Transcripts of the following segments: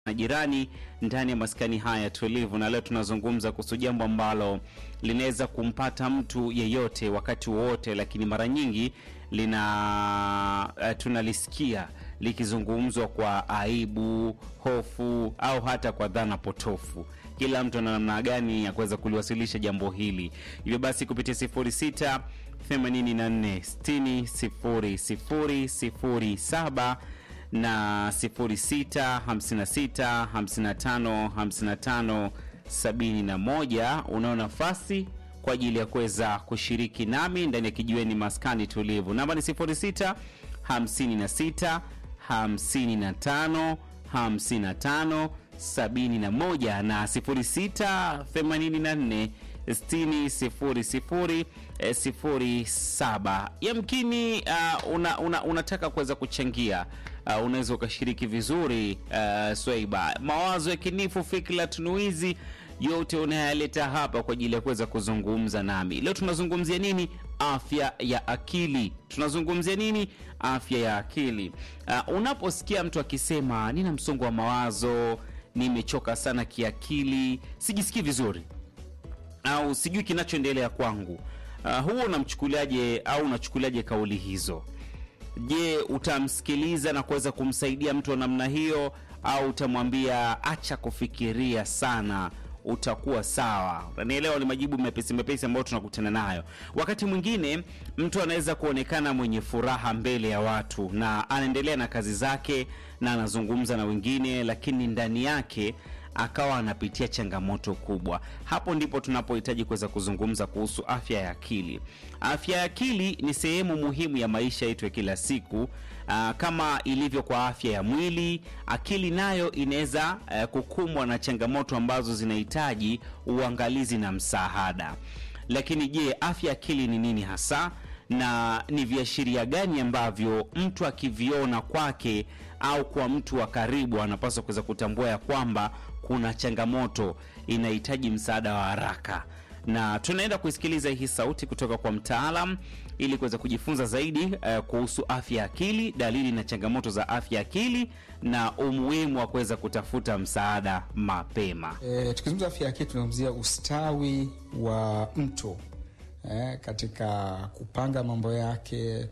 na jirani ndani ya maskani haya tulivu, na leo tunazungumza kuhusu jambo ambalo linaweza kumpata mtu yeyote wakati wowote, lakini mara nyingi lina uh, tunalisikia likizungumzwa kwa aibu, hofu au hata kwa dhana potofu. Kila mtu ana namna gani ya kuweza kuliwasilisha jambo hili. Hivyo basi kupitia 06 84 60 00 07 na 06 56 55 55 71 unao nafasi kwa ajili ya kuweza kushiriki nami ndani ya kijiweni maskani tulivu. Namba ni 06 56 55 55 71 na 06 84 60 00 07. Yamkini uh, una, una, unataka kuweza kuchangia uh, unaweza ukashiriki vizuri uh, Swaiba, mawazo ya kinifu, fikra tunuizi yote unayaleta hapa kwa ajili ya kuweza kuzungumza nami. Leo tunazungumzia nini? Afya ya akili. Tunazungumzia nini? Afya ya akili. Uh, unaposikia mtu akisema nina msongo wa mawazo, nimechoka sana kiakili, sijisikii vizuri au sijui kinachoendelea kwangu, uh, huo unamchukuliaje au unachukuliaje kauli hizo? Je, utamsikiliza na kuweza kumsaidia mtu wa namna hiyo, au utamwambia acha kufikiria sana, utakuwa sawa? Unanielewa? Ni majibu mepesi mepesi ambayo tunakutana nayo. Wakati mwingine mtu anaweza kuonekana mwenye furaha mbele ya watu na anaendelea na kazi zake na anazungumza na wengine, lakini ndani yake akawa anapitia changamoto kubwa. Hapo ndipo tunapohitaji kuweza kuzungumza kuhusu afya ya akili. Afya ya akili ni sehemu muhimu ya maisha yetu ya kila siku. Aa, kama ilivyo kwa afya ya mwili, akili nayo inaweza uh, kukumbwa na changamoto ambazo zinahitaji uangalizi na msaada. Lakini je, afya ya akili ni nini hasa na ni viashiria gani ambavyo mtu akiviona kwake au kwa mtu wa karibu anapaswa kuweza kutambua ya kwamba kuna changamoto inahitaji msaada wa haraka? Na tunaenda kuisikiliza hii sauti kutoka kwa mtaalam ili kuweza kujifunza zaidi uh, kuhusu afya ya akili, dalili na changamoto za afya ya akili na umuhimu wa kuweza kutafuta msaada mapema. E, tukizungumza afya ya akili tunazungumzia ustawi wa mtu eh, katika kupanga mambo yake,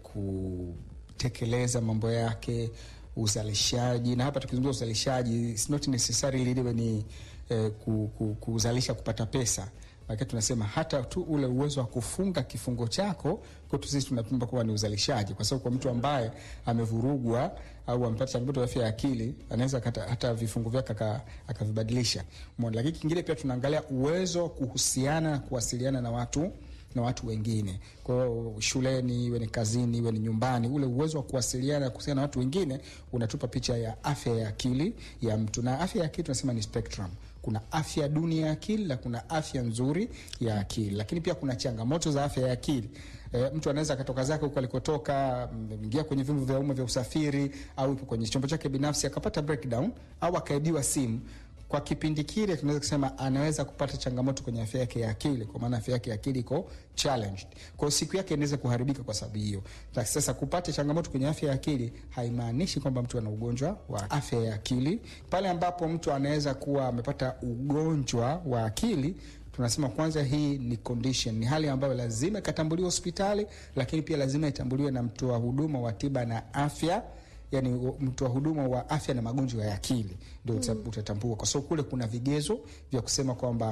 kutekeleza mambo yake, uzalishaji. Na hapa tukizungumza uzalishaji, it's not necessarily liwe ni eh, ku, ku, kuzalisha kupata pesa lakini tunasema hata tu ule uwezo wa kufunga kifungo chako kwetu sisi tunapimba kuwa ni uzalishaji, kwa sababu kwa mtu ambaye amevurugwa au amepata changamoto ya afya ya akili anaweza hata vifungo vyake akavibadilisha. Lakini kingine pia tunaangalia uwezo wa kuhusiana na kuwasiliana na watu na watu wengine. Kwa hiyo shuleni, iwe ni kazini, iwe ni nyumbani, ule uwezo wa kuwasiliana na kuhusiana na watu wengine unatupa picha ya afya ya akili ya mtu. Na afya ya akili tunasema ni spectrum. Kuna afya duni ya akili na kuna afya nzuri ya akili, lakini pia kuna changamoto za afya ya akili. E, mtu anaweza akatoka zake huko alikotoka, ingia kwenye vyombo vya umma vya usafiri au ipo kwenye chombo chake binafsi akapata breakdown au akaibiwa simu kwa kipindi kile tunaweza kusema anaweza kupata changamoto kwenye afya yake ya akili, kwa maana afya yake ya akili iko challenged. Kwa hiyo siku yake inaweza kuharibika kwa sababu hiyo. Sasa kupata changamoto kwenye afya ya akili haimaanishi kwamba mtu ana ugonjwa wa afya ya akili. Pale ambapo mtu anaweza kuwa amepata ugonjwa wa akili tunasema kwanza, hii ni condition, ni hali ambayo lazima ikatambuliwa hospitali, lakini pia lazima itambuliwe na mtoa huduma wa tiba na afya Yani, mtu wa huduma wa afya na magonjwa ya akili ndio mm, utatambua kwa sababu kule kuna vigezo vya kusema kwamba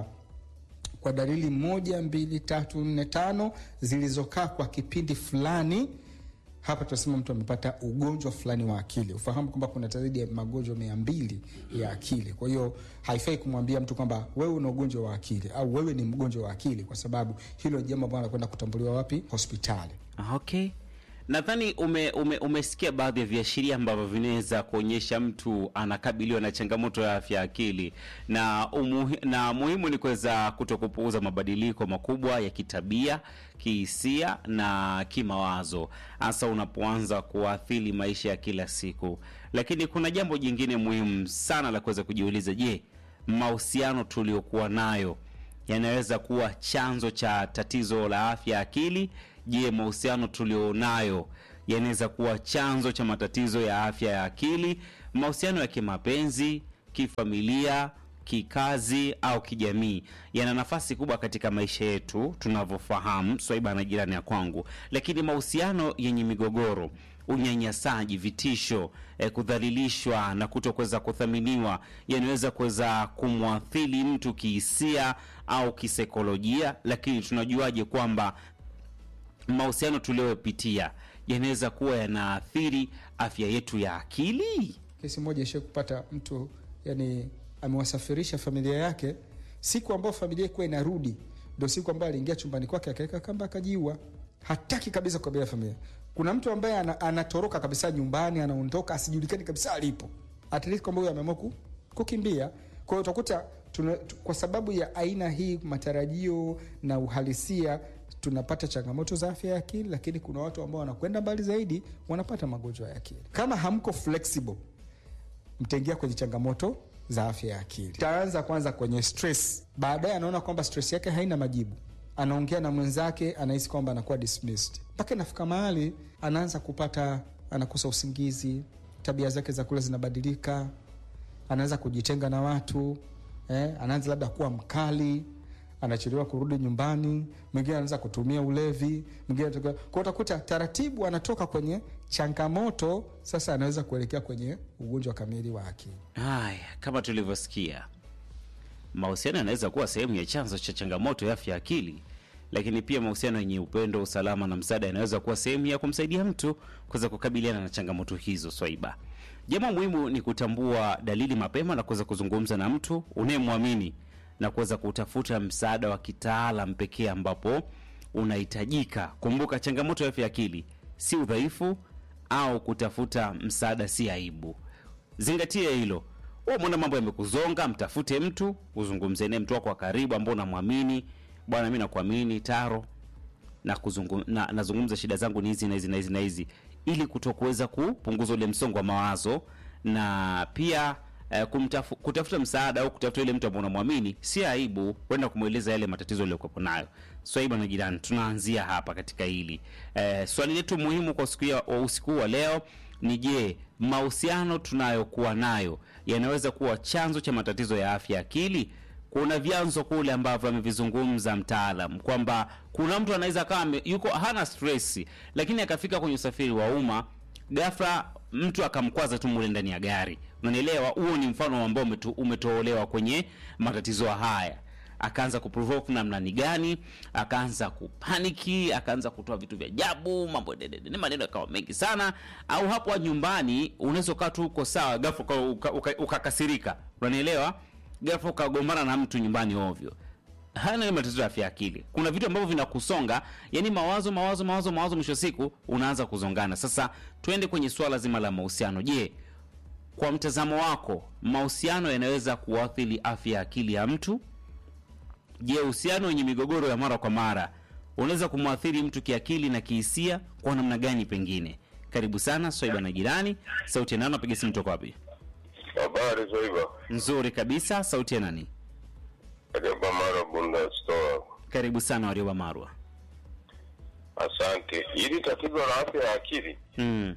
kwa dalili moja, mbili, tatu, nne, tano zilizokaa kwa kipindi fulani, hapa tunasema mtu amepata ugonjwa fulani wa akili. Ufahamu kwamba kuna zaidi ya magonjwa mia mbili ya akili. Kwa hiyo haifai kumwambia mtu kwamba wewe una ugonjwa wa akili au wewe ni mgonjwa wa akili, kwa sababu hilo jambo ambalo anakwenda kutambuliwa wapi? Hospitali. Okay. Nadhani ume, ume, umesikia baadhi ya viashiria ambavyo vinaweza kuonyesha mtu anakabiliwa na changamoto ya afya ya akili, na umuhi, na muhimu ni kuweza kutokupuuza mabadiliko makubwa ya kitabia, kihisia na kimawazo, hasa unapoanza kuathiri maisha ya kila siku. Lakini kuna jambo jingine muhimu sana la kuweza kujiuliza, je, mahusiano tuliokuwa nayo yanaweza kuwa chanzo cha tatizo la afya ya akili? Je, mahusiano tulionayo yanaweza kuwa chanzo cha matatizo ya afya ya akili? Mahusiano ya kimapenzi, kifamilia, kikazi au kijamii yana nafasi kubwa katika maisha yetu tunavyofahamu, Swaiba na jirani ya kwangu. Lakini mahusiano yenye migogoro, unyanyasaji, vitisho, eh, kudhalilishwa na kutokuweza kuthaminiwa yanaweza kuweza kumwathiri mtu kihisia au kisaikolojia. Lakini tunajuaje kwamba mahusiano tuliyopitia yanaweza kuwa yanaathiri afya yetu ya akili? Kesi moja ishie kupata mtu yani amewasafirisha familia yake, siku ambayo familia ikuwa inarudi ndo siku ambayo aliingia chumbani kwake akaweka kamba akajiua. Hataki kabisa kukabilia familia. Kuna mtu ambaye ana, anatoroka kabisa nyumbani, anaondoka asijulikani kabisa alipo, at least kwamba huyo ameamua ku- kukimbia. Kwa hiyo utakuta tuna, tu- kwa sababu ya aina hii matarajio na uhalisia tunapata changamoto za afya ya akili, lakini kuna watu ambao wanakwenda mbali zaidi, wanapata magonjwa ya akili. Kama hamko flexible mtaingia kwenye changamoto za afya ya akili. Taanza kwanza kwenye stress, baadaye anaona kwamba stress yake haina majibu, anaongea na mwenzake, anahisi kwamba anakuwa dismissed, mpaka inafika mahali anaanza kupata, anakosa usingizi, tabia zake za kula zinabadilika, anaanza kujitenga na watu eh, anaanza labda kuwa mkali anachelewa kurudi nyumbani, mwingine anaanza kutumia ulevi, mwingine anatoka- kwa utakuta taratibu anatoka kwenye changamoto, sasa anaweza kuelekea kwenye ugonjwa kamili wa akili. Haya, kama tulivyosikia, mahusiano yanaweza kuwa sehemu ya chanzo cha changamoto ya afya ya akili, lakini pia mahusiano yenye upendo, usalama na msaada yanaweza kuwa sehemu ya kumsaidia mtu kuweza kukabiliana na changamoto hizo. Swaiba, jambo muhimu ni kutambua dalili mapema na kuweza kuzungumza na mtu unayemwamini na kuweza kutafuta msaada wa kitaalam pekee ambapo unahitajika. Kumbuka, changamoto ya afya ya akili si udhaifu au kutafuta msaada si aibu. Zingatia hilo. Wewe umeona mambo yamekuzonga, mtafute mtu, uzungumze naye, mtu wako wa karibu ambao unamwamini. Bwana, mimi nakuamini Taro, na kuzungum, na, nazungumza shida zangu ni hizi na hizi na hizi na hizi, ili kutokuweza kupunguza ule msongo wa mawazo na pia eh, kumtafu, kutafuta msaada au kutafuta yule mtu ambao unamwamini si aibu, kwenda kumweleza yale matatizo aliyokuwa nayo. Swaiba na jirani, tunaanzia hapa katika hili eh, swali letu muhimu kwa siku ya wa usiku wa leo ni je, mahusiano tunayokuwa nayo yanaweza kuwa chanzo cha matatizo ya afya ya akili? Kuna vyanzo kule ambavyo amevizungumza mtaalam kwamba kuna mtu anaweza akawa ame- yuko hana stress, lakini akafika kwenye usafiri wa umma ghafla mtu akamkwaza tu mule ndani ya gari. Unanielewa? Huo ni mfano ambao umeto, umetoolewa kwenye matatizo haya akaanza kuprovoke namna ni gani, akaanza kupaniki, akaanza kutoa vitu vya ajabu, mambo dedede, maneno yakawa mengi sana. Au hapo nyumbani unaweza ukaa tu uko sawa, ghafla uka- uka- uka- ukakasirika, unanielewa? Ghafla ukagombana na mtu nyumbani ovyo. Haya ni matatizo ya afya ya akili. Kuna vitu ambavyo vinakusonga, yani mawazo mawazo mawazo mawazo, mwisho wa siku unaanza kuzongana. Sasa twende kwenye swala zima la mahusiano. Je, kwa mtazamo wako mahusiano yanaweza kuathiri afya ya akili ya mtu? Je, uhusiano wenye migogoro ya mara kwa mara unaweza kumwathiri mtu kiakili na kihisia kwa namna gani? Pengine. Karibu sana Swaiba na jirani. Sauti ya nani? Napiga simu toka wapi? Habari Zoiba, Nzuri kabisa. Sauti ya nani? Karibu Mara Bunda Store. Karibu sana Warioba Marwa. Asante. Hili tatizo la afya ya akili, Mm.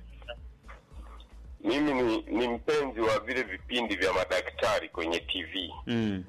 mimi ni, ni mpenzi wa vile vipindi vya madaktari kwenye TV. Mm.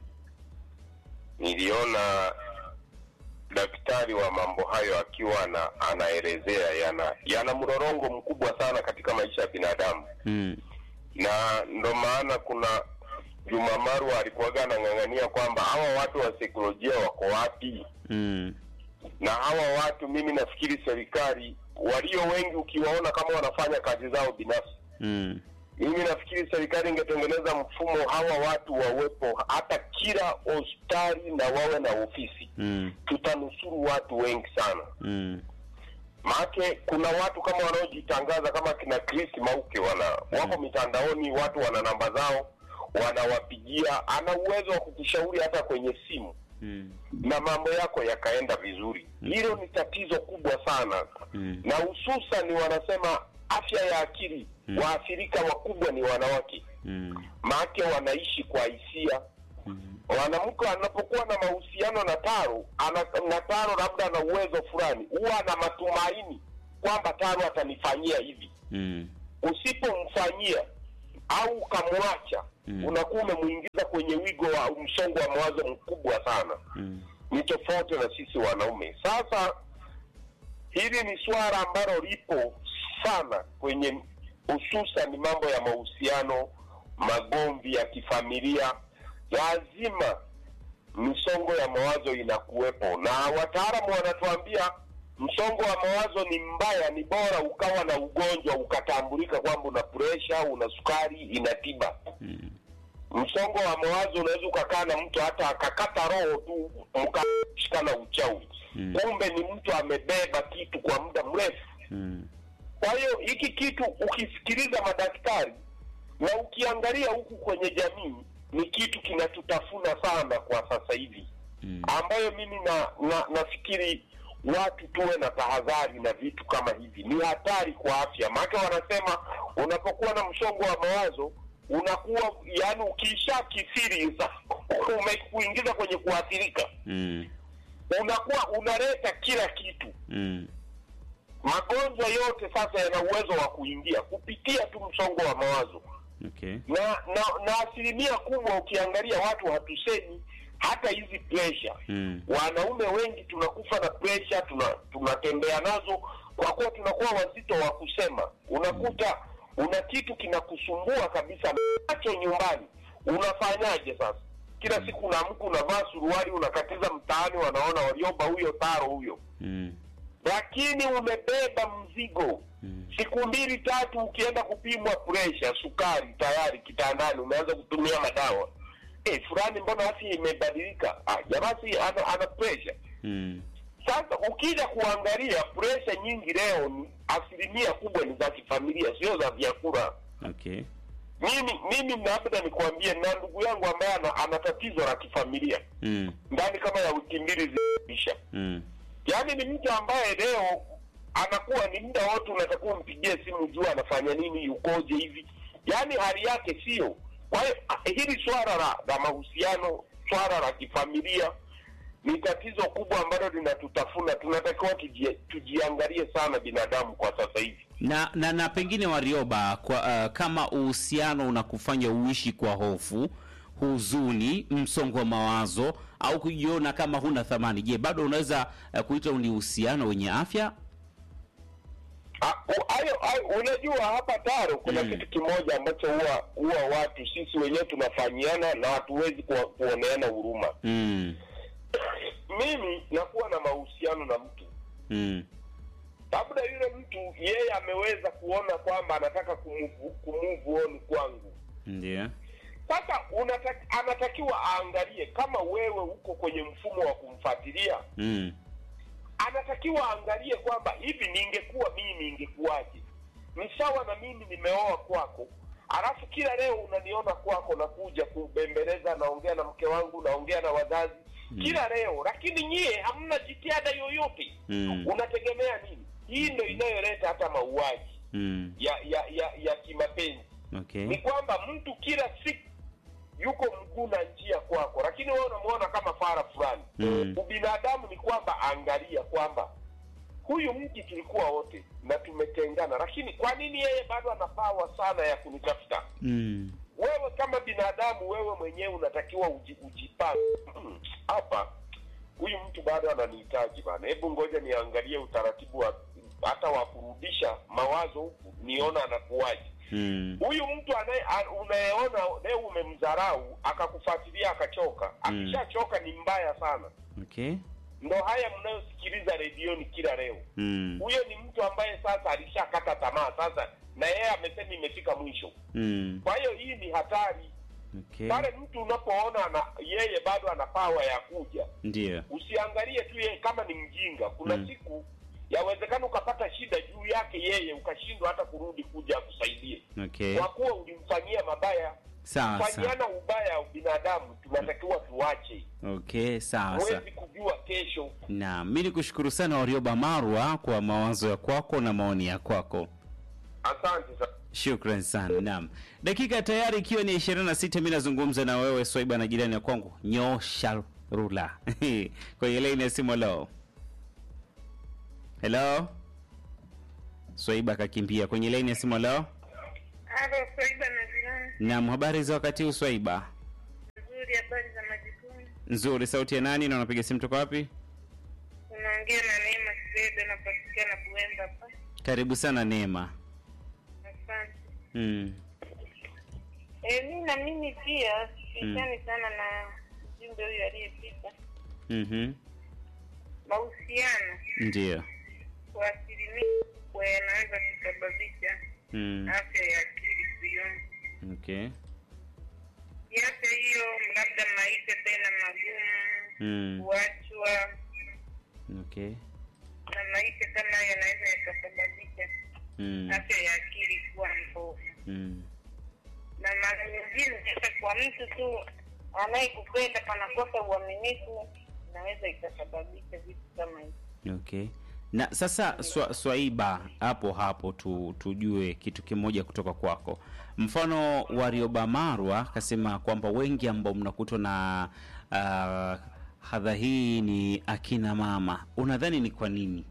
Niliona daktari wa mambo hayo akiwa ana, anaelezea yana yana mrorongo mkubwa sana katika maisha ya binadamu, Mm. na ndo maana kuna Juma Marwa alikuwaga anang'ang'ania kwamba hawa watu wa saikolojia wako wapi? Mm. na hawa watu mimi nafikiri serikali walio wengi ukiwaona kama wanafanya kazi zao binafsi Mm. mimi nafikiri serikali ingetengeneza mfumo hawa watu wawepo hata kila hospitali na wawe na ofisi Mm. tutanusuru watu wengi sana Mm. maake kuna watu kama wanaojitangaza kama kina Chris Mauke wana wako mitandaoni watu wana namba zao wanawapigia ana uwezo wa kukushauri hata kwenye simu Mm. na mambo yako yakaenda vizuri. Hilo ni tatizo kubwa sana Mm. na hususan wanasema afya ya akili Mm. waathirika wakubwa ni wanawake, Mm. maake wanaishi kwa hisia. Mm. Mwanamke anapokuwa na mahusiano na Taro ana, na Taro labda ana uwezo fulani, huwa ana matumaini kwamba Taro atanifanyia hivi. Mm. Usipomfanyia au ukamwacha, Mm. unakuwa umemwingiza kwenye wigo wa msongo wa mawazo mkubwa sana Mm. ni tofauti na sisi wanaume sasa hili ni swala ambalo lipo sana kwenye hususan mambo ya mahusiano magomvi ya kifamilia lazima misongo ya mawazo inakuwepo na wataalamu wanatuambia msongo wa mawazo ni mbaya ni bora ukawa na ugonjwa ukatambulika kwamba una presha una sukari ina tiba Mm. msongo wa mawazo unaweza ukakaa na mtu hata akakata roho tu mkashikana uchawi Mm. kumbe ni mtu amebeba kitu kwa muda mrefu Mm. kwa hiyo hiki kitu ukisikiliza madaktari na ukiangalia huku kwenye jamii ni kitu kinatutafuna sana kwa sasa hivi Mm. ambayo mimi na, na nafikiri watu tuwe na tahadhari na vitu kama hivi ni hatari kwa afya maake wanasema unapokuwa na msongo wa mawazo unakuwa yani ukiisha kisiri umekuingiza kwenye kuathirika Mm. unakuwa unaleta kila kitu Mm. magonjwa yote sasa yana uwezo wa kuingia kupitia tu msongo wa mawazo Okay. na na, na asilimia kubwa ukiangalia watu hatusemi hata hizi presha Mm. wanaume wengi tunakufa na presha tuna tunatembea nazo kwa kuwa tunakuwa wazito wa kusema unakuta una kitu kinakusumbua kabisa nacho nyumbani unafanyaje sasa kila siku unaamka unavaa suruali unakatiza mtaani wanaona walioba huyo taro huyo Mm. lakini umebeba mzigo Mm. siku mbili tatu ukienda kupimwa presha sukari tayari kitandani umeanza kutumia madawa eh fulani mbona afya imebadilika ah jamaa si ana, ana presha Mm. sasa ukija kuangalia presha nyingi leo ni asilimia kubwa ni za kifamilia sio za vyakula Okay. mimi mimi labda nikwambie na ndugu yangu ambaye ana, ana tatizo la kifamilia Mm. ndani kama ya wiki mbili ziisha Mm. yaani ni mtu ambaye leo anakuwa ni muda wote unatakiwa umpigie simu juu anafanya nini yukoje hivi yaani hali yake sio kwa hiyo ah, hili swala la, la mahusiano swala la kifamilia ni tatizo kubwa ambalo linatutafuna tunatakiwa tuji, tujiangalie sana binadamu kwa sasa hivi na na, na pengine Warioba kwa, uh, kama uhusiano unakufanya uishi kwa hofu, huzuni, msongo wa mawazo au kujiona kama huna thamani, je, bado unaweza uh, kuita ni uhusiano wenye afya? Ah, u- hayo hayo- unajua hapa taro kuna Mm. kitu kimoja ambacho huwa huwa watu sisi wenyewe tunafanyiana na hatuwezi kuwa- kuoneana huruma Mm. mimi nakuwa na mahusiano na mtu Mm. labda yule mtu yeye ameweza kuona kwamba anataka kumove kumove on kwangu Ndio. sasa unataki, anatakiwa aangalie kama wewe uko kwenye mfumo wa kumfuatilia Mm. anatakiwa aangalie kwamba hivi ningekuwa mimi ingekuwaje ni sawa na mimi nimeoa kwako alafu kila leo unaniona kwako nakuja kubembeleza naongea na mke wangu naongea na wazazi Mm. kila leo lakini nyie hamna jitihada yoyote Mm. unategemea nini hii ndo inayoleta hata mauaji Mm. ya ya ya, ya kimapenzi ni Okay. kwamba mtu kila siku yuko mguu na njia kwako lakini wewe unamuona kama fara fulani Mm. ubinadamu ni kwamba angalia kwamba huyu mji tulikuwa wote na tumetengana lakini kwa nini yeye bado ana pawa sana ya kunitafuta Mm. wewe kama binadamu wewe mwenyewe unatakiwa uji, ujipange Mm, hapa huyu mtu bado ananihitaji bana hebu ngoja niangalie utaratibu wa hata wa kurudisha mawazo huku niona anakuwaje Mm. huyu mtu anaye a- unayeona leo umemdharau akakufuatilia akachoka Mm. akishachoka ni mbaya sana Okay. ndo haya mnayosikiliza redioni kila leo Mm. huyo ni mtu ambaye sasa alishakata tamaa sasa na yeye amesema imefika mwisho Mm. kwa hiyo hii ni hatari Okay. pale mtu unapoona ana, yeye bado ana pawa ya kuja Ndio. usiangalie tu yeye kama ni mjinga kuna Mm. siku yawezekana ukapata shida juu yake yeye ukashindwa hata kurudi kuja akusaidie Okay. kwa kuwa ulimfanyia mabaya Sawa sawa. fanyiana ubaya wa binadamu tunatakiwa tuache Okay, sawa sawa. huwezi kujua kesho Na mi nikushukuru sana Warioba Marwa kwa mawazo ya kwako na maoni ya kwako. asante sana Shukran sana. Naam, dakika tayari ikiwa ni 26, mi nazungumza na wewe Swaiba na jirani ya kwangu nyosha rula kwenye laini ya simu. Hello, hello. Swaiba akakimbia kwenye laini ya simu. Hello, Halo, Swaiba na jirani. Naam, habari za wakati huu Swaiba? Nzuri, habari za majukumu. Nzuri. Sauti ya nani na unapiga simu toka wapi? Unaongea na Neema Kibedo, napatikana Buemba hapa. Karibu sana Neema. Asante. Mm. Eh, mi na mimi pia sishani sana na mjumbe huyu aliyepita. Mhm. Mahusiano Ndio. kwa asilimia kubwa yanaweza kusababisha Mm. afya ya akili kuyumba. Okay. Kiafya hiyo, labda maisha tena magumu, Mm. kuachwa Okay. na maisha kama hayo yanaweza yakasababisha Mm. afya ya akili kuwa mbovu. Mm. na mara nyingine hata kwa mtu tu anayekupenda panakosa uaminifu inaweza ikasababisha vitu kama hivi Okay. Na sasa swa, Swaiba, hapo hapo tu, tujue kitu kimoja kutoka kwako. Mfano Warioba Marwa akasema kwamba wengi ambao mnakutwa na uh, hadha hii ni akina mama. Unadhani ni kwa nini?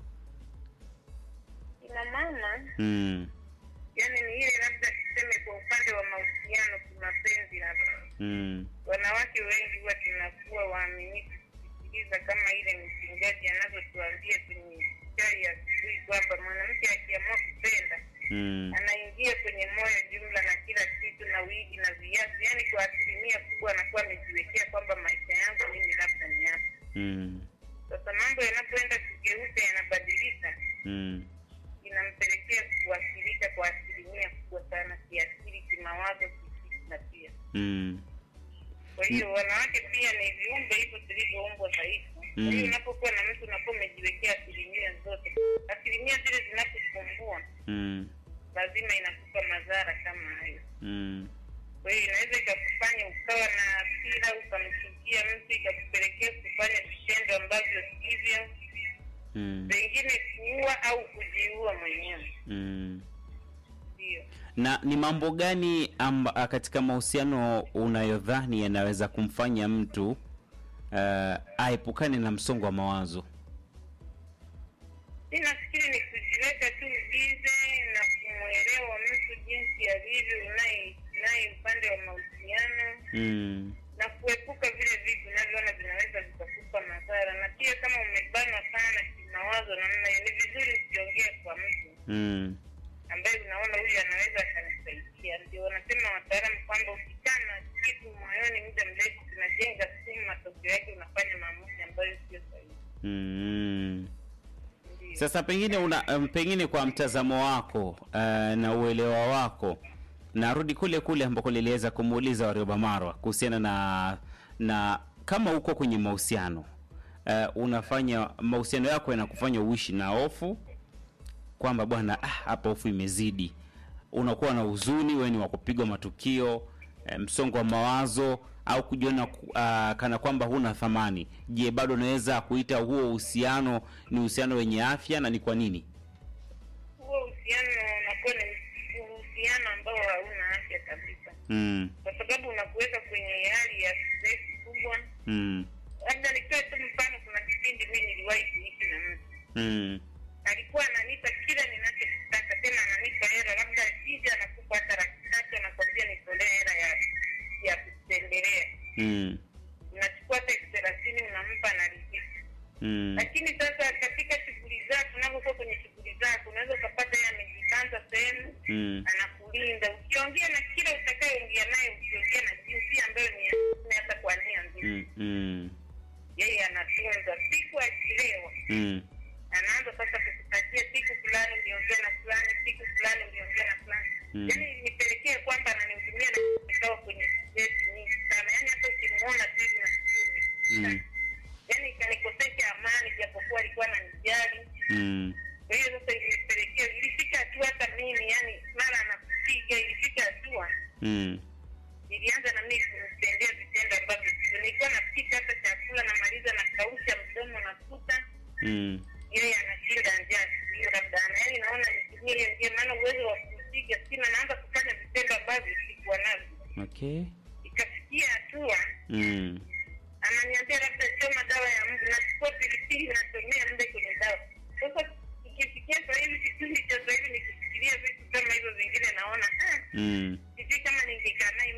ina maana Mm. yani ni ile labda tuseme kwa upande wa mahusiano kimapenzi labda Mm. wanawake wengi huwa tunakuwa waaminifu kusikiliza kama ile mchungaji anavyotuambia kwenye chai ya asubuhi kwamba mwanamke akiamua kupenda Mm. anaingia kwenye moyo jumla na kila kitu na wigi na viazi yaani kwa asilimia kubwa anakuwa amejiwekea kwamba maisha yangu mimi labda ni hapa Mm. sasa mambo yanapoenda kugeuka yanabadilika Mm. inampelekea kuathirika kwa asilimia kubwa sana kiakili kimawazo kifikra pia Mm. kwa hiyo wanawake pia ni viumbe hivyo tulivyoumbwa dhaifu kwa Mm. hiyo unapokuwa na mtu unakuwa umejiwekea asilimia zote asilimia zile zinaposumbua Mm. lazima inakupa madhara kama hayo Mm. kwa hiyo inaweza ikakufanya ukawa na hasira ukamchukia mtu ikakupelekea kufanya vitendo ambavyo sivyo Mm. pengine kuua au kujiua mwenyewe Mm. ndio na ni mambo gani amba, katika mahusiano unayodhani yanaweza kumfanya mtu uh, aepukane na msongo wa mawazo mi nafikiri ni kujiweka tu bize na kumwelewa mtu jinsi alivyo unaye naye upande wa mahusiano mm. na kuepuka vile vitu unavyoona vinaweza vikakupa madhara na pia kama umebanwa sana kimawazo namna hiyo ni vizuri usiongee kwa mtu Mm. ambaye unaona huyu anaweza akanisaidia. Ndio wanasema wataalamu kwamba ukikaa na kitu moyoni muda mrefu kinajenga sumu, matokeo yake unafanya maamuzi ambayo sio sahihi. Mm. Ndio. Sasa pengine una um, pengine kwa mtazamo wako uh, na uelewa wako narudi kule kule ambako niliweza kumuuliza Warioba Marwa kuhusiana na na kama uko kwenye mahusiano uh, unafanya mahusiano yako yanakufanya uishi na hofu kwamba bwana ah, hapa hofu imezidi, unakuwa na huzuni, wewe ni wa kupigwa matukio eh, msongo wa mawazo au kujiona ku- ah, kana kwamba huna thamani. Je, bado unaweza kuita huo uhusiano ni uhusiano wenye afya na ni kwa nini? Huo uhusiano unakuwa ni uhusiano ambao hauna afya kabisa, Mm, kwa sababu unakuweka kwenye hali ya stress kubwa. mm, Labda nitoe tu mfano, kuna kipindi mimi niliwahi kuishi na mtu mm, alikuwa ananipa kila ninachokitaka, tena ananipa hela, labda akija anakupa hata laki tatu, anakwambia nitolee hela ya ya kutembelea mm, unachukua hata elfu thelathini unampa anaridhika. mm, Lakini sasa katika shughuli zako, unapokuwa kwenye shughuli zako, unaweza ukapata yeye amejibanza sehemu, mm, anakulinda. Ukiongea na kila utakayeongea naye, ukiongea na jinsia ambayo ni ya kiume, hata kwa nia nzuri, mm, mm, yeye anatunza. Siku akilewa, mm, anaanza sasa kukupatia siku fulani uliongea na fulani, siku fulani uliongea na fulani. Mm. Yaani nipelekee kwamba ananihudumia na nikawa kwenye stress nyingi sana, yaani hata ukimuona tu hivi nasikia mm, yaani ikanikosesha amani japokuwa alikuwa ananijali mm, kwa hiyo sasa ilinipelekea ilifika hatua hata mimi yani mara anakupiga ilifika hatua mm, ilianza na mimi kumtendea vitendo ambavyo sivyo nilikuwa napika hata chakula namaliza nakausha mdomo nafuta mm, yeye anashinda njaa siku hiyo labda ana yaani naona nitumie hiyo njia maana uwezo wa kumpiga sina naanza kufanya vitendo ambavyo sikuwa navyo okay, ikafikia hatua mm, ananiambia labda choma dawa ya mbu, nachukua pilipili nachomea mbe kwenye dawa. Sasa ikifikia sasa hivi kipindi cha sasa hivi nikifikiria vitu kama hivyo vingine, naona ah, mm, sijui kama ningekaa naye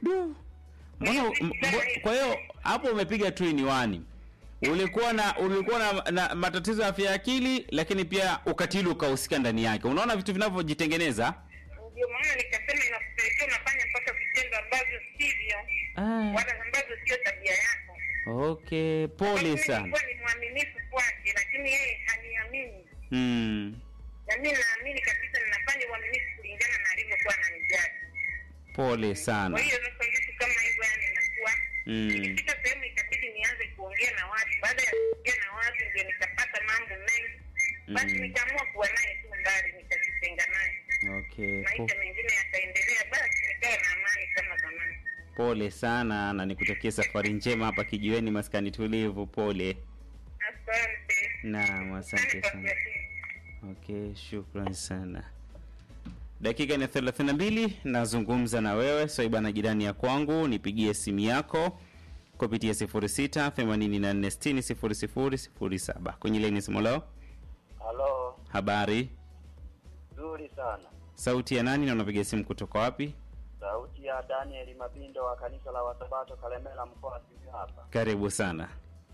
Du. Mbona m- mbo- kwa hiyo hapo umepiga tu in one. Ulikuwa na ulikuwa na, na matatizo ya afya ya akili lakini pia ukatili ukahusika ndani yake. Unaona vitu vinavyojitengeneza? ndio maana nikasema inakupelekea unafanya mpaka vitendo ambavyo sivyo Ah, wala ambazo sio tabia yako okay, pole Mimi sana. nilikuwa ni mwaminifu kwake lakini yeye haniamini Mm, na mi naamini kabisa ninafanya uaminifu kulingana na alivyokuwa ananijali pole sana. kwa hiyo sasa vitu kama hivyo yani inakuwa Mm, ikifika sehemu ikabidi nianze kuongea na watu baada ya kuongea na watu ndio nikapata mambo mengi basi Mm. nikaamua kuwa naye tu mbali nikajitenga naye okay. Po, maisha mengine yataendelea basi nikawa na amani kama zamani pole sana na nikutakie safari njema hapa kijiweni maskani tulivu. Pole. asante Naam, asante kwa sana. kuyatii. Okay, shukran sana. Dakika ni 32 nazungumza na wewe swaiba na jirani ya kwangu, nipigie simu yako kupitia 06 84 60 00 07 kwenye laini simu leo. Halo, Habari, nzuri sana. sauti ya nani na unapiga simu kutoka wapi? Sauti ya Daniel Mabindo wa kanisa la Wasabato Kalemela, mkoa wa Simiyu hapa. Karibu sana.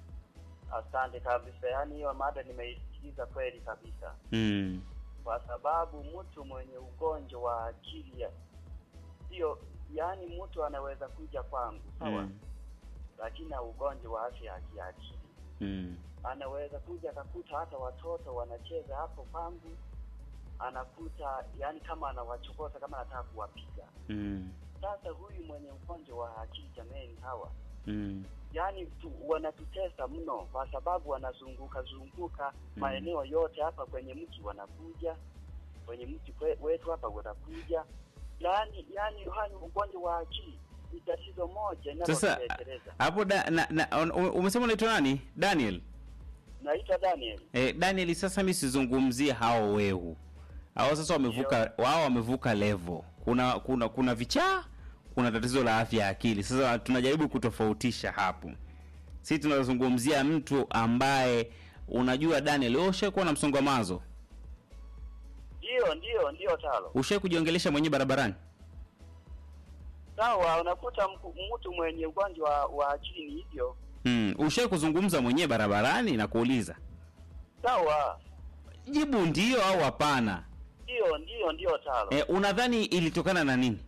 Asante kabisa, yaani hiyo mada nimeisikiliza kweli kabisa, Mm. kwa sababu mtu mwenye ugonjwa wa akili ya- sio, yaani mtu anaweza kuja kwangu sawa, Mm. lakini na ugonjwa wa afya ya kiakili Mm. anaweza kuja akakuta hata watoto wanacheza hapo kwangu, anakuta yani kama anawachokoza kama anataka kuwapiga. Mm. Sasa huyu mwenye ugonjwa wa akili jameni, hawa Mm. yani tu, wanatutesa mno, kwa sababu wanazunguka zunguka Mm. maeneo yote hapa kwenye mji, wanakuja kwenye mji kwe- wetu hapa wanakuja, yani yani hani ugonjwa wa akili ni tatizo moja Sasa linalotuleteleza. hapo da, na, na, un- umesema unaitwa nani? Daniel. Naitwa Daniel. Eh, Daniel, sasa mimi sizungumzie hao wehu. Hao sasa wamevuka wao wamevuka level. Kuna kuna kuna vichaa, kuna tatizo la afya ya akili. Sasa tunajaribu kutofautisha hapo. Sisi tunazungumzia mtu ambaye unajua Daniel, wewe ushakuwa na msongo wa mawazo? Ndio, ndio, ndio talo. Ushawahi kujiongelesha mwenyewe barabarani? Sawa, unakuta mku- mtu mwenye ugonjwa wa, wa akili ni hivyo. Mm, ushawahi kuzungumza mwenyewe barabarani na kuuliza? Sawa, Jibu ndio au hapana. ndio, ndio, ndio talo. Eh, unadhani ilitokana na nini?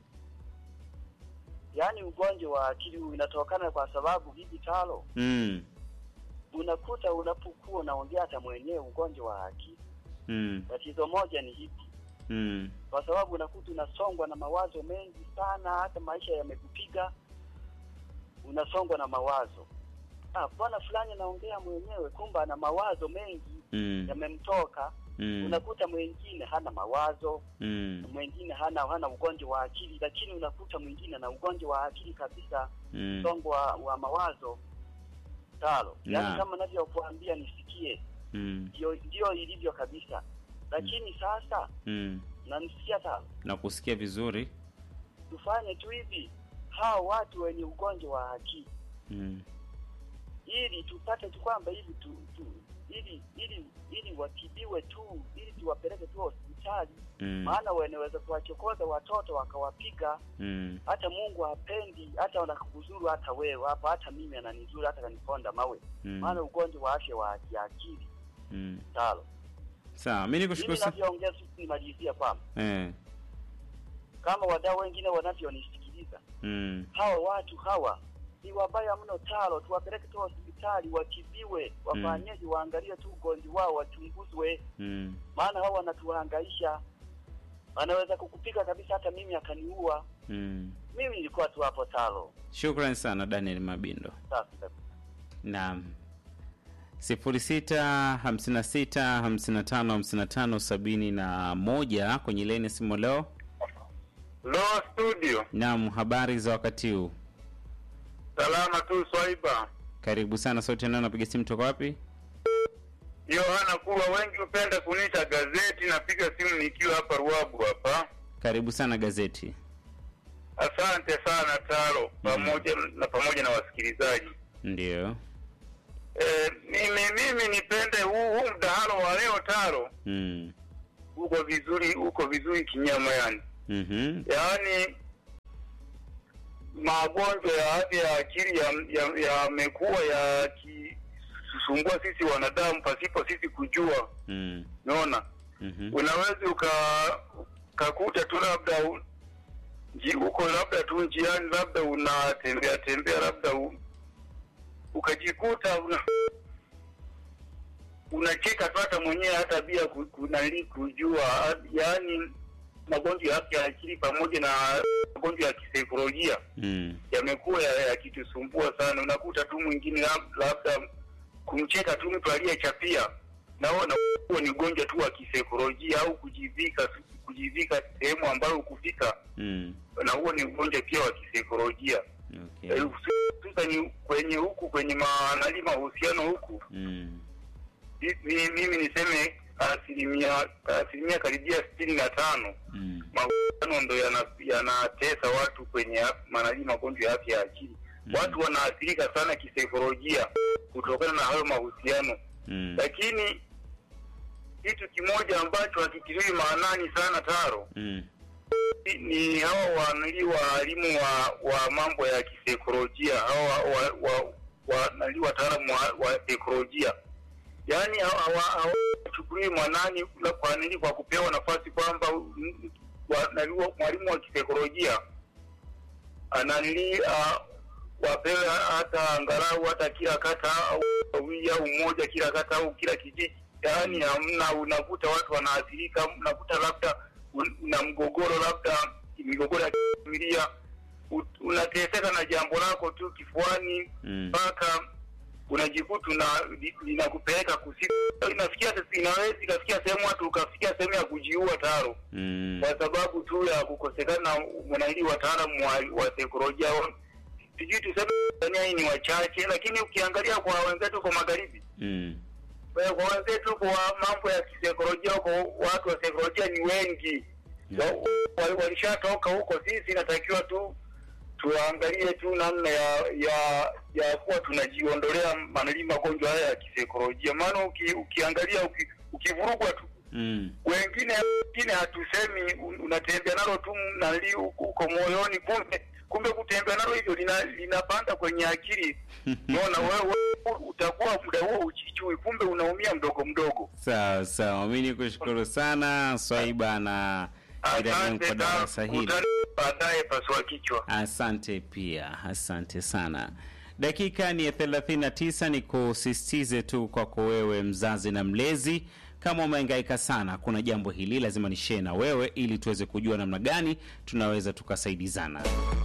Yaani ugonjwa wa akili huu inatokana kwa sababu hivi talo, Mm. unakuta unapokuwa unaongea hata mwenyewe ugonjwa wa akili, Mm. tatizo moja ni hivi, Mm. kwa sababu unakuta unasongwa na mawazo mengi sana, hata maisha yamekupiga, unasongwa na mawazo. Ah, bwana fulani anaongea mwenyewe, kumbe ana mawazo mengi Mm. yamemtoka. Mm. Unakuta mwingine hana mawazo, Mm. mwingine hana hana ugonjwa wa akili, lakini unakuta mwingine ana ugonjwa wa akili kabisa, Mm. msongo wa, wa mawazo talo. Naam. Yaani kama navyokuambia nisikie, Mm. ndio ndio ilivyo kabisa. Lakini sasa Mm. nanisikia talo, Nakusikia vizuri. tufanye tu hivi, hao watu wenye ugonjwa wa akili Mm. ili tupate tu kwamba hivi tu, tu ili ili ili watibiwe tu, ili tuwapeleke tu hospitali, Mm. maana wanaweza kuwachokoza watoto wakawapiga Mm. hata Mungu hapendi, hata wanakuzuru hata wewe hapa, hata mimi ananizuru, hata kaniponda mawe, Mm. maana ugonjwa wa afya wa kiakili Mm. talo. Sawa, mimi nikushukuru Mimi sana. navyoongea tu nimalizia kwamba Eh. kama wadau wengine wanavyonisikiliza, Mm. hawa watu hawa ni wabaya mno talo, tuwapeleke tu hospitali watibiwe, wafanyeje, waangalie tu ugonjwa wao, wachunguzwe, Mm. maana hawa wanatuhangaisha, wanaweza kukupiga kabisa, hata mimi akaniua. Mm. Mimi nilikuwa tu hapo talo. Shukrani sana Daniel Mabindo. Safi kabisa. Naam. sifuri sita hamsini na sita hamsini na tano hamsini na tano sabini na moja kwenye leni simu leo. Lo studio, Naam, habari za wakati huu? salama tu Swaiba. Karibu sana. Sauti nao napiga simu toka wapi? Yohana Kulwa, wengi hupenda kuniita gazeti. Napiga simu nikiwa hapa Ruabu hapa. Karibu sana gazeti. Asante sana Taro, pamoja na pamoja na wasikilizaji. Ndio. E, mimi mimi nipende huu huu mdahalo wa leo Taro, Mm. uko vizuri, uko vizuri kinyama yani, Mhm. yaani magonjwa ya afya ya akili yamekuwa ya, yakisumbua sisi wanadamu pasipo sisi kujua. Mm. Unaona, Mhm. unaweza uka ukakuta tu labda u- nji- uko labda tu njiani, labda unatembea tembea, labda u, ukajikuta una unacheka tu hata mwenyewe hata bila ku- kunali kujua, yaani magonjwa ya afya ya akili pamoja na magonjwa ya kisaikolojia Mm. yamekuwa ya- yakitusumbua sana. Unakuta tu mwingine lab- labda kumcheka tu mtu aliyechapia, naona huo ni ugonjwa tu wa kisaikolojia au kujivika kujivika sehemu ambayo ukufika, Mm. na huo ni ugonjwa pia wa kisaikolojia Okay. Eh, hususani kwenye huku kwenye manali mahusiano huku Mm. mi- mi- mimi niseme asilimia asilimia karibia sitini na tano Mm. mahusiano ndo yana- yanatesa watu kwenye manali magonjwa ya afya ya akili. Mm. Watu wanaathirika sana kisaikolojia kutokana na hayo mahusiano, Mm. lakini kitu kimoja ambacho hakitiliwi maanani sana Taro Mm. ni hawa wanali waalimu wa, wa mambo ya kisaikolojia hawa wa, wa, wa, nali wataalamu wa, wa saikolojia yaani hawachukulii mwanani la- kwa nini kwa kupewa nafasi kwamba mm, wa- nali wa- mwalimu wa kisaikolojia ananili uh, wapewe hata angalau hata kila kata au wawili au mmoja kila kata au kila kijiji yaani hamna unakuta watu wanaathirika unakuta labda un- una mgogoro labda migogoro ya kifamilia u- unateseka na jambo lako tu kifuani Mm. mpaka unajikuta una li- linakupeleka kusiku inafikia sasa- inaweza ikafikia sehemu watu ukafikia sehemu ya kujiua taro Mm. kwa sababu tu ya kukosekana mwanahili wataalamu wa, wa saikolojia wa- sijui tuseme Tanzania hii ni wachache lakini ukiangalia kwa wenzetu kwa magharibi Mm. kwa kwa wenzetu kwa mambo ya kisaikolojia huko watu wa saikolojia ni wengi Yeah. Wa- wa- walishatoka huko sisi inatakiwa tu tuangalie tu namna ya ya ya kuwa tunajiondolea manali magonjwa haya ya kisaikolojia maana uki, ukiangalia uki, ukivurugwa tu Mm. wengine wengine hatusemi un- unatembea nalo tu nali huko huko moyoni kumbe kumbe kutembea nalo hivyo lina- linapanda kwenye akili unaona wewe utakuwa muda huo uchichui kumbe unaumia mdogo mdogo Sawa sawa, mi ni kushukuru sana Swaiba na jirani kwa darasa hili. utani baadaye pasua kichwa Asante pia, asante sana. Dakika ni ya 39, ni kusisitize tu kwako wewe mzazi na mlezi, kama umehangaika sana, kuna jambo hili lazima ni share na wewe, ili tuweze kujua namna gani tunaweza tukasaidizana.